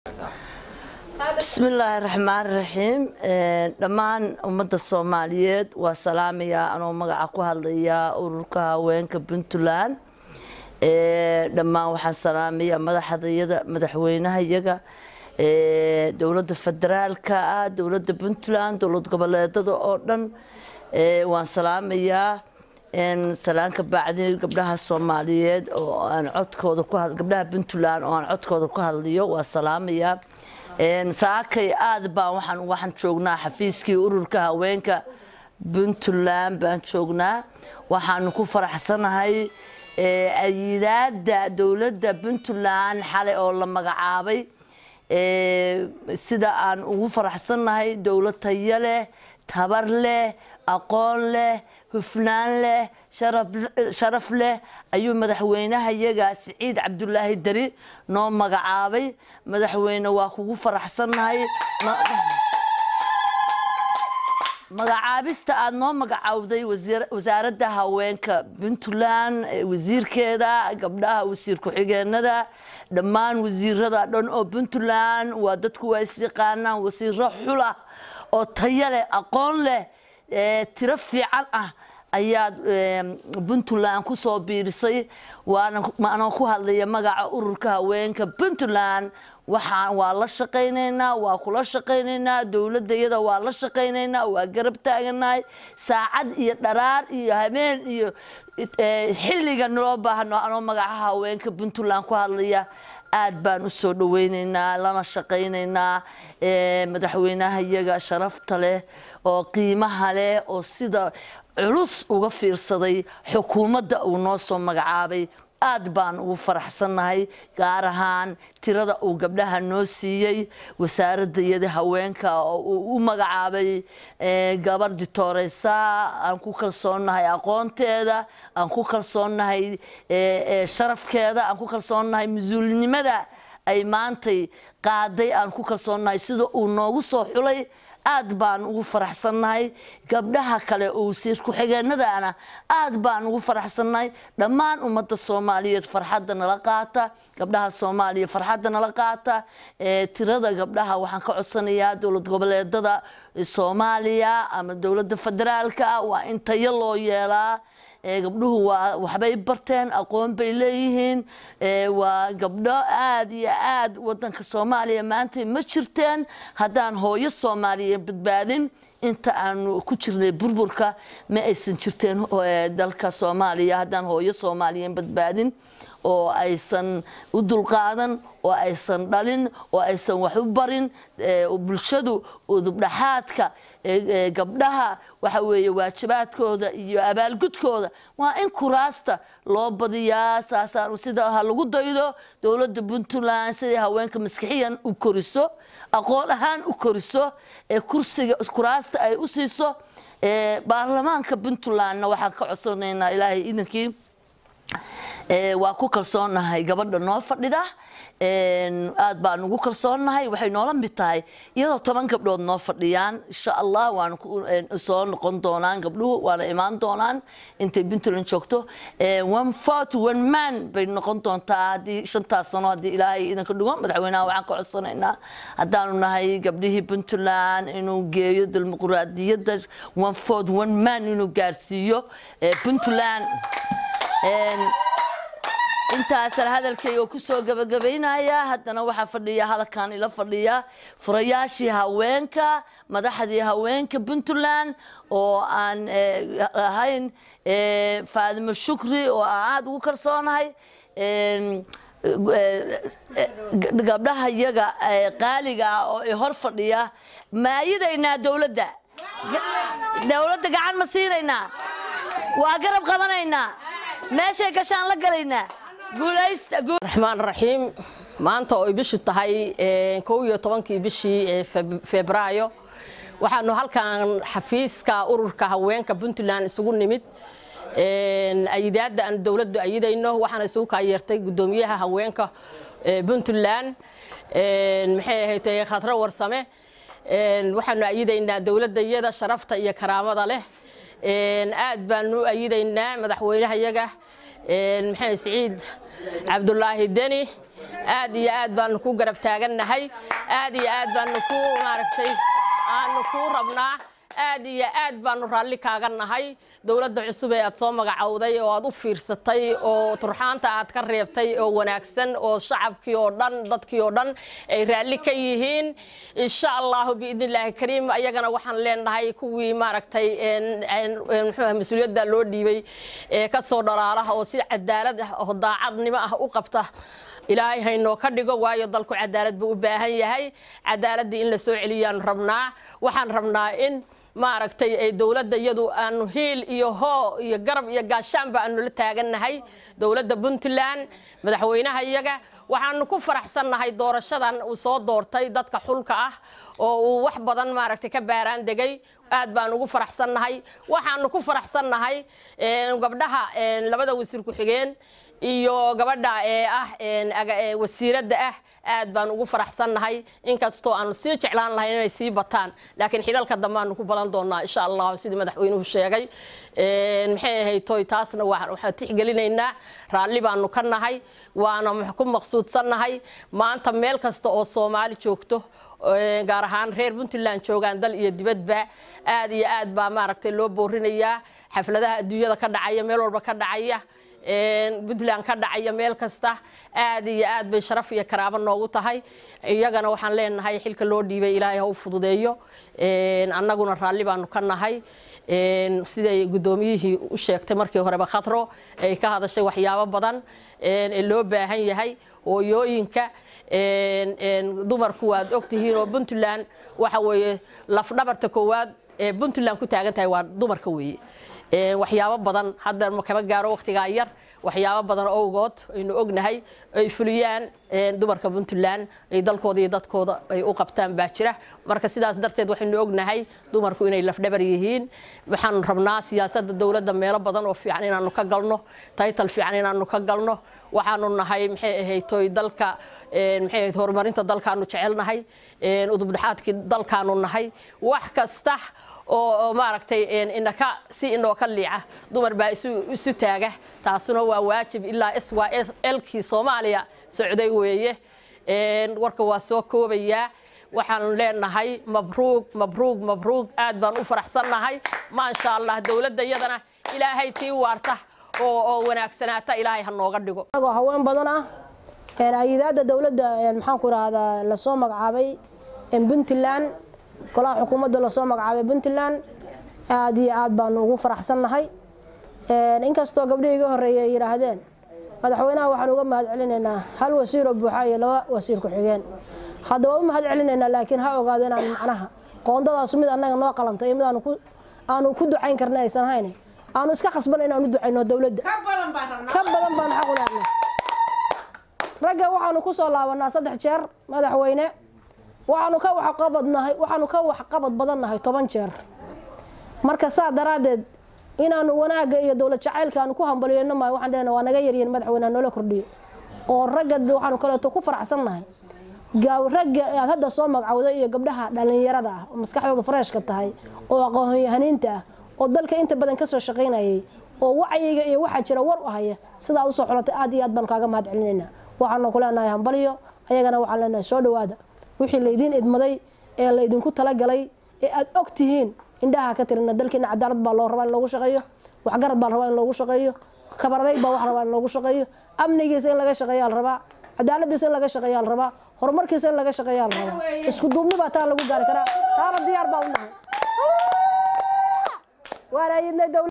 bismillaahi raxmaan raxiim dhammaan ummadda soomaaliyeed waa salaamayaa anoo magaca ku hadlaya ururka haweenka puntland dhammaan waxaan salaamayaa madaxdayada madaxweynaha iyaga dowladda federaalka ah dowladda puntland dowlad goboleedada oo dhan waan salaamayaa salaanka bacdi gabdhaha soomaaliyeed oo aan codkooda ku gabdhaha puntland oo aan codkooda ku hadliyo waa salaamayaa saakay aad baan waxaan waxaan joognaa xafiiskii ururka haweenka puntland baan joognaa waxaanu ku faraxsanahay ayidaada dowladda puntland xalay oo la magacaabay sida aan ugu faraxsannahay dowlad tayo leh tabar leh aqoon leh hufnaan leh sharaf leh ayuu madaxweynaha iyaga siciid cabdulaahi dari noo magacaabay madaxweyne waa kugu faraxsannahay magacaabista aada noo magacaawday wasaaradda haweenka puntland wasiirkeeda gabdhaha wasiir ku-xigeenada dhammaan wasiirada dhan oo puntland waa dadku waa isyaqaanaan wasiiro xula oo tayo leh aqoon leh tiro fiican ah ayaad puntland ku soo biirisay waananoo ku hadlaya magaca ururka haweenka puntland waxaan waa la shaqaynaynaa waa kula shaqaynaynaa dowladda iyada waa la shaqaynaynaa waa garab taaganahay saacad iyo dharaar iyo habeen iyo xilliga naloo baahano anoo magaca haweenka puntland ku hadlaya aad baan u soo dhawaynaynaa lana shaqaynaynaa madaxweynaha iyaga sharafta leh oo qiimaha leh oo sida culus uga fiirsaday xukuumadda uu noo soo magacaabay aad baan ugu faraxsannahay gaar ahaan tirada uu gabdhaha noo siiyey wasaaradda iyada haweenka oo uu u magacaabay gabar ditoreysa aan ku kalsoonnahay aqoonteeda aan ku kalsoonnahay sharafkeeda aan ku kalsoonnahay mas-uulinimada ay maantay qaaday aan ku kalsoonnahay sida uu noogu soo xulay aad baan ugu faraxsannahay gabdhaha kale oo wasiir ku-xigeenadana aad baan ugu faraxsannahay dhammaan ummadda soomaaliyeed farxadda nala qaata gabdhaha soomaaliya farxadda nala qaata tirada gabdhaha waxaan ka codsanayaa dowlad goboleedada soomaaliya ama dowladda federaalka waa in tayo loo yeelaa gabdhuhu waa waxbay barteen aqoon bay leeyihiin waa gabdho aad iyo aad wadanka soomaaliya maanta ma jirteen haddaan hooyo soomaaliya badbaadin inta aanu ku jirnay burburka ma aysan jirteen dalka soomaaliya haddaan hooyo soomaaliya badbaadin oo aysan u dulqaadan oo aysan dhalin oo aysan wax u barin bulshadu udubdhaxaadka gabdhaha waxa weeye waajibaadkooda iyo abaalgudkooda waa in kuraasta loo badiyaa saasaan sida ha lagu daydo dowladda puntland siday haweenka maskixiyan u koriso aqoon ahaan u koriso ee kursiga kuraasta ay u siiso baarlamaanka puntlandna waxaan ka codsanaynaa ilaahay idankii waa ku kalsoonnahay gabadha noo fadhida aad baan ugu kalsoonnahay waxay noola mid tahay iyadoo toban gabdhood noo fadhiyaan insha allah waana soo noqon doonaan gabdhuhu waana imaan doonaan intay puntland joogto one fort one man bay noqon doontaa haddii shantaas sano haddii ilaahay idanka dhigo madaxweynaha waxaan ka codsanaynaa haddaanu nahay gabdhihii puntland inuu geeyo dimuquraadiyadda one fort one man inuu gaarsiiyo puntland intaasaan hadalkayga kusoo gabagabaynaya haddana waxaa fadhiya halkan ila fadhiya furayaashii haweenka madaxdii haweenka puntland oo aan ahayn faadimo shukri oo aan aada ugu kalsoonahay gabdhaha iyaga qaaliga ah oo i hor fadhiya maayidaynaa dowladda dowladda gacan ma siinaynaa waa garab qabanaynaa meeshay gashaan la galaynaa raxmaan raxiim maanta oo ay bishu tahay kow iyo tobankii bishii febraayo waxaanu halkan xafiiska ururka haweenka puntland isugu nimid ayidaadda aan dowladdu ayidayno waxaana isugu kaayeertay guddoomiyaha haweenka puntland maxay ahayd khadro warsame waxaanu ayidaynaa dowladda iyada sharafta iyo karaamada leh aad baanu ayidaynaa madaxweynaha iyaga maxamed siciid cabdulaahi deni aad iyo aad baanu ku garab taagannahay aad iyo aad baanu ku maaragtay aanu kuu rabnaa aad iyo aad baanu raalli kaaga nahay dowladda cusub ee aad soo magacowday oo aad u fiirsatay oo turxaanta aad ka reebtay oo wanaagsan oo shacabkii oo dhan dadkii oo dhan ay raalli ka yihiin insha allahu biidnillaahi kariim ayagana waxaan leenahay kuwii maaragtay muxuu mas-uuliyadda loo dhiibay ee ka soo dhalaalaha oo si cadaalad ah oo daacadnimo ah u qabta ilaahay haynoo ka dhigo waayo dalku cadaalad buu u baahan yahay cadaaladdii in la soo celiyaanu rabnaa waxaan rabnaa in maaragtay ay dowladda iyadu aanu hiil iyo hoo iyo garab iyo gaashaanba aanu la taagannahay dowladda puntland madaxweynaha iyaga waxaanu ku faraxsannahay doorashadan uu soo doortay dadka xulka ah oo uu wax badan maaragtay ka baaraan degay aad baan ugu faraxsannahay waxaanu ku faraxsannahay gabdhaha labada wasiir ku-xigeen iyo gabadha ee ah wasiiradda ah aad baan ugu faraxsannahay inkastoo aanu sii jeclaan lahayn inay sii bataan laakiin xilalka dambe aanu ku badan doonaa insha allahu sidii madaxweynuhu sheegay maxay ahayd toy taasna waxaan tixgelinaynaa raalli baanu ka nahay waana ku maqsuudsannahay maanta meel kasta oo soomaali joogto gaar ahaan reer puntland joogaan dal iyo dibadba aad iyo aad baa maaragtay loo boorinayaa xafladaha adduunyada ka dhacaya meel walba ka dhacaya puntland ka dhacaya meel kasta aad iyo aad bay sharaf iyo karaabo noogu tahay iyagana waxaan leenahay xilka loo dhiibay ilaahay ha u fududeeyo annaguna raalli baanu ka nahay siday guddoomiyihii u sheegtay markii horeba khatro ay ka hadashay waxyaabo badan ee loo baahan yahay hooyooyinka dumarku waad ogtihiin oo puntland waxa weeye lafdhabarta koowaad ee puntland ku taagan tahay waa dumarka weeye waxyaabo badan hadda kama gaaro waqtigaa yar waxyaabo badan owgood aynu ognahay ay fuliyaan dumarka puntland ay dalkooda iyo dadkooda ay u qabtaan baa jira marka sidaas darteed waxaynu ognahay dumarku inay lafdhabar yihiin waxaanu rabnaa siyaasadda dowladda meelo badan oo fiican inaanu ka galno taytal fiican inaanu ka galno waxaanu nahay maxay ahayd toy dalka maxay ahayd horumarinta dalkaanu jecelnahay udubdhexaadkii dalkaanu nahay wax kasta oo maaragtay inaka si inoo ka liica dumar baa isu taaga taasuna waa waajib ilaa s waa elkii soomaaliya socday weeye warka waa soo koobayaa waxaanu leenahay mabruug mabruug mabruug aad baan u faraxsannahay maasha allah dowladda iyadana ilaahay tii waarta oo wanaagsanaata ilaahay ha nooga dhigo anagoo haween badan ah ayidaada dowladda maxaan ku rahdaa lasoo magacaabay puntland golaha xukuumadda lasoo magacaabay puntland aad iyo aad baanu ugu faraxsannahay inkastoo gabdhihii iga horreeyay ay yidhaahdeen madaxweynaha waxaan uga mahad celinaynaa hal wasiiroo buuxa iyo laba wasiir ku-xigeen hadda waa u mahad celinaynaa laakiin ha ogaado inaan macnaha qoondadaasu mid annaga noo qalantay iyo mid aanu ku ducayn karna aysan hayn aanu iska khasban inaan u ducayno dowladda ka badan baan xaq u lehnay ragga waxaanu ku soo laabanaa saddex jeer madaxweyne waxaanu ka waxqabadnahay waxaanu ka waxqabad badannahay toban jeer marka saa daraaddeed inaanu wanaagga iyo dowlad jacaylka aanu ku hambaliyeyno maayo waxaan dhehna waa naga yaryihin madaxweyneha noola kordhiyo oo ragga waxaanu kaleeto ku faraxsannahay ragga aad hadda soo magacawday iyo gabdhaha dhallinyarada ah oo maskaxdooda fareeshka tahay oo aqoonyahaniinta ah oo dalka inta badan kasoo shaqaynayay oo wacyiga iyo waxaa jira war u haya sidaa usoo xulatay aad iyo aad baanu kaaga mahad celinaynaa waxaanu ku leenahay hambaliyo ayagana waxaan leenahay soo dhawaada wixii laydiin idmaday ee laydinku talagalay ee aad og tihiin indhaha ka tirina dalkiina cadaalad baa loo rabaa in loogu shaqeeyo waxgarad baa la rabaa in loogu shaqeeyo kabarday baa wax rabaa in loogu shaqeeyo amnigiisa in laga shaqeeyaa la rabaa cadaaladiisa in laga shaqeeyaa la rabaa horumarkiisa in laga shaqeeyaa la rabaa isku duubni baa taa lagu gaari karaa taana diyaar baa u nahay waana ayidnay